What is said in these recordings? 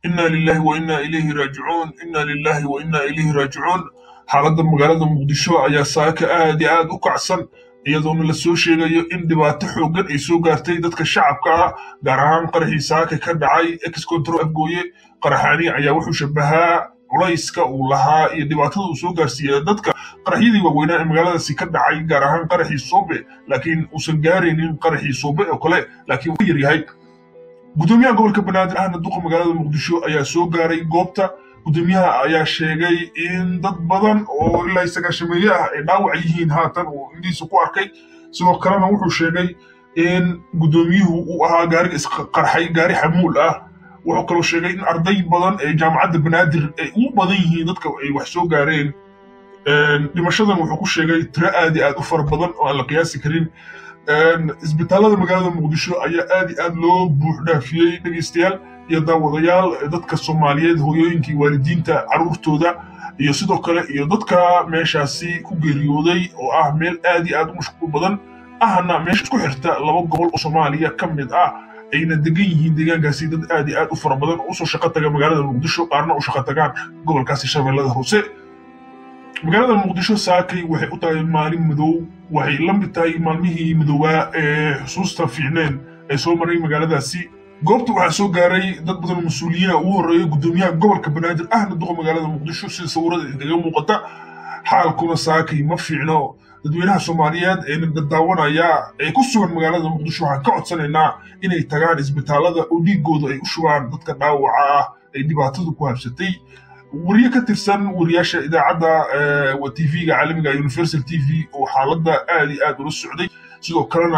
inna lillahi wa inna ilayhi raajicuun inna lillahi wa inna ilayhi raajicuun xaaladda magaalada muqdisho ayaa saaka aad iyo aad u kacsan iyadoona la soo sheegayo in dhibaato xooggan ay soo gaartay dadka shacabka ah gaar ahaan qaraxii saaka ka dhacay ex control afgooye qaraxaani ayaa wuxuu shabahaa culayska uu lahaa iyo dhibaatada uu soo gaarsiiyey dadka qaraxyadii waaweynaa ee magaaladaasi ka dhacay gaar ahaan qaraxii soobe laakiin uusan gaaraynin qaraxii soobe oo kale laakiin uu yar yahay gudoomiyaha gobolka banaadir ahna duqa magaalada muqdisho ayaa soo gaaray goobta gudoomiyaha ayaa sheegay in dad badan oo ilaa sagaashameeye ah ay dhaawac yihiin haatan uu indhihiisa ku arkay sidoo kalena wuxuu sheegay in gudoomiyuhu uu ahaa gaariga isqarxay gaari xamuul ah wuxuu kaloo sheegay in arday badan ee jaamacadda banaadir ay ugu badan yihiin dadka ay wax soo gaareen dhimashadan wuxuu ku sheegay tiro aad iyo aad u fara badan oo aan la qiyaasi karin isbitaalada magaalada muqdisho ayaa aad iyo aad loo buux dhaafiyey dhegeystayaal iyo daawadayaal dadka soomaaliyeed hooyooyinkii waalidiinta carruurtooda iyo sidoo kale iyo dadka meeshaasi ku geeriyooday oo ah meel aad iyo aad u mashquul badan ahna meesha isku xirta laba gobol oo soomaaliya ka mid ah ayna degan yihiin deegaankaasi dad aad iyo aad u fara badan oo usoo shaqo taga magaalada muqdisho qaarna u shaqo tagaan gobolkaasi shabeellada hoose magaalada muqdisho saakay waxay u tahay maalin madow waxay la mid tahay maalmihii madoobaa ee xusuusta fiicneen ee soo maray magaaladaasi goobta waxaa soo gaaray dad badan oo mas-uuliyiina ugu horreeya gudoomiyaha gobolka banaadir ahna duqa magaalada muqdisho sida sawirada inkaga muuqata xaalkuna saakay ma fiicno dadweynaha soomaaliyeed ee dadaawanaya ee ku sugan magaalada muqdisho waxaan ka codsanaynaa inay tagaan isbitaalada oo dhiigooda ay u shubaan dadka dhaawaca ah ay dhibaatadu ku habsatay wariye ka tirsan wariyaasha idaacadda tv-ga caalamiga universal t v oo xaaladda aad iyo aad ula socday sidoo kalena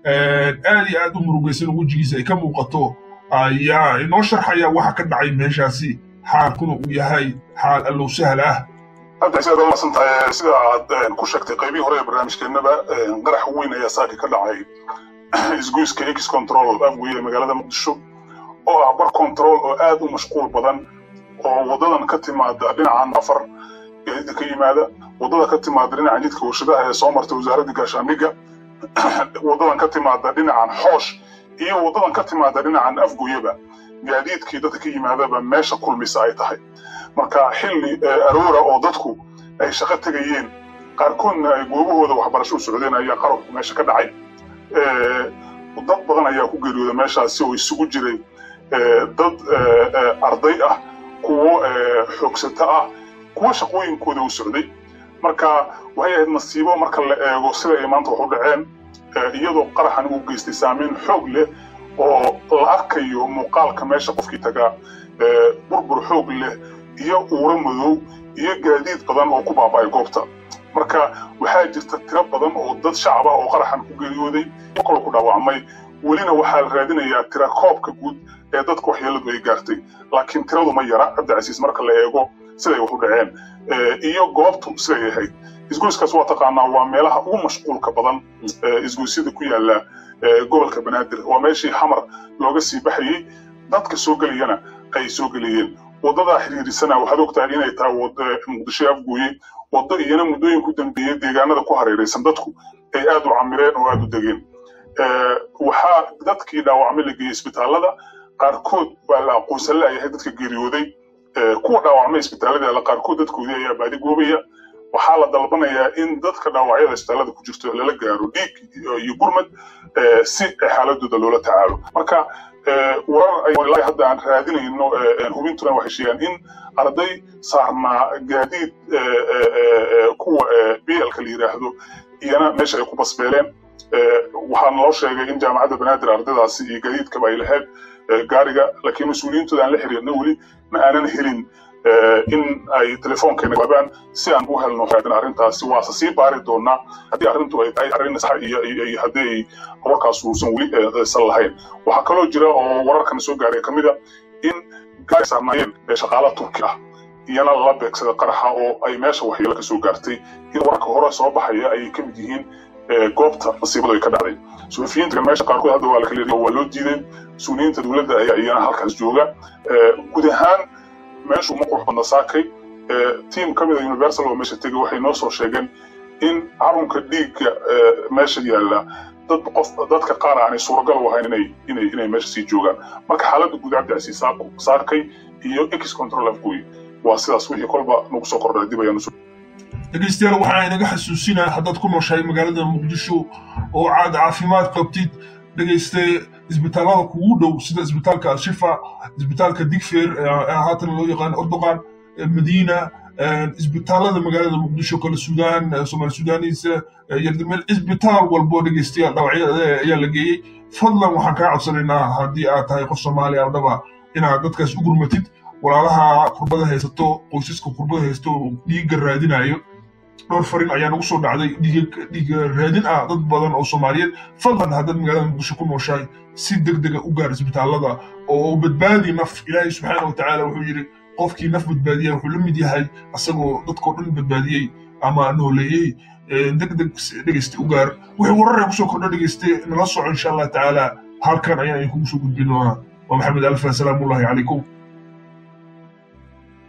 aad iyo aad u murugaysan wejigiisa ay ka muuqato ayaa inoo sharxaya waxa ka dhacay meeshaasi xaalkuna uu yahay xaal allow sahal ah abdisaad waa masantahay sida aad ku sheegtay qaybihii hore ee barnaamijkeennaba qarax weyn ayaa saaka ka dhacay isgoyska x control afgoye ee magaalada muqdisho oo ah bar control oo aad u mashquul badan oo wadadan ka timaada dhinacan afar gaadiidka ka yimaada wadada ka timaada dhinacan jidka warshadaha ee soo marta wasaaradda gaashaandhigga wadadan ka timaada dhinacan xoosh iyo wadadan ka timaada dhinacan afgoyaba gaadiidkii dadka ka yimaadaba meesha kulmisa ay tahay marka xilli aroora oo dadku ay shaqo tegayeen qaarkoodna ay goobahooda waxbarasho u socdeen ayaa qarabku meesha ka dhacay dad badan ayaa ku geeriyooda meeshaasi oo isugu jiray dad arday ah kuwo xoogsata ah kuwo shaqooyinkooda u socday marka waxay ahayd nasiibo marka la eego sida ay maanta wax u dhaceen iyadoo qaraxan uu geystay saameyn xoog leh oo la arkayo muuqaalka meesha qofkii tagaa burbur xoog leh iyo uuro madow iyo gaadiid badan oo ku baaba'ay goobta marka waxaa jirta tiro badan oo dad shacab ah oo qaraxan ku geeriyooday kolo ku dhaawacmay welina waxaa la raadinayaa tira koobka guud ee dadka waxyeeladu ay gaartay laakiin tiradu ma yara cabdicasiis marka la eego siday wax u dhaceen iyo goobtu siday ahayd isgoyskaas waa taqaanaa waa meelaha ugu mashquulka badan isgoysyada ku yaala gobolka banaadir waa meeshii xamar looga sii baxayey dadka soo gelayana ay soo gelayeen wadadaa xiriirisana waxaad ogtahay inay tahay muqdisho afgooye waddo iyana muddooyin ku dambeeyey deegaanada ku hareeraysan dadku ay aad u camireen oo aad u degeen waxaa dadkii dhaawacmay la geeyey isbitaalada qaarkood waa la aqoonsan la'yahay dadka geeriyooday kuwa dhaawacmay isbitaalada qaarkood dadkoodii ayaa baadi goobaya waxaa la dalbanayaa in dadka dhaawacyada isbitaalada ku jirto lala gaaro dhiig iyo gurmad si xaaladooda loola tacaalo marka warar hadda aan raadinayno hubintuna waxay sheegaan in arday saarnaa gaadiid kuwa blka la yidhaahdo iyana meesha ay ku basbeeleen waxaa naloo sheegay in jaamacadda banaadir ardaydaasi iyo gaadiidkaba ay lahayd gaariga laakiin mas-uuliyiintooda aan la xiriirna weli ma aanan helin in ay telefoonkeena jawaabaan si aan u helno raadin arrintaasi waase sii baari doonaa haddii arrintu ay tahay arrin sax iyo iyo haddii ay warkaas uusan weli san lahayn waxaa kaloo jira oo wararkana soo gaaray ka mid a in gaari saarnaayeen shaqaala turki ah iyana lala beegsada qaraxa oo ay meesha waxyeelo ka soo gaartay in wararka hore soo baxaya ayay ka mid yihiin goobta masiibadu ay ka dhacday suxufiyiinta meesha qaarkood hadda waa la kala waa loo diiday mas-uuliyiinta dowladda ayaa iyana halkaas jooga guud ahaan meeshu ma qurux badna saakay tiim ka mid a universal oo meesha tegay waxay noo soo sheegeen in carunka dhiigga meesha yaalla dad qof dadka qaar aanay suuragal u ahayn inay inay inay meesha sii joogaan marka xaaladda guud cabdicasiis saakay iyo ex control afgooye waa sidaas wixii kolba nagu soo kordhay dib ayaanu dhegeystayaal waxaa inaga xasuusinaa haddaad ku nooshahay magaalada muqdisho oo aad caafimaad qabtid dhegeyste isbitaallada kugu dhow sida isbitaalka al-shifa isbitaalka digfeer haatan loo yaqaan ordoqan madiina isbitaallada magaalada muqdisho kale suudaan somaali suudaaniisa yardameel isbitaal walbo dhegeystayaal dhawacyada ayaa la geeyey fadlan waxaan kaa codsanaynaa haddii aad tahay qof soomaaliya aldhaba inaad dadkaas u gurmatid walaalaha kurbada haysato qoysaska kurbada haysato dhiigga raadinayo dhowr farin ayaa nagu soo dhacday dhiiga raadin ah dad badan oo soomaaliyeed fadlan haddaad magaalada muqdisho ku nooshahay si deg dega u gaar isbitaallada oo badbaadi naf ilaahay subxaana wa tacaala wuxuu yidhi qofkii naf badbaadiya wuxuu la mid yahay asagoo dadkoo dhan badbaadiyey ama nooleeyey deg deg dhegeyste u gaar wixii warar ee kusoo kordha dhegeyste nala soco insha allah tacaala halkan ayaan idinkugu soo gudbin doonaa waa maxamed alfa salaamullahi calaykum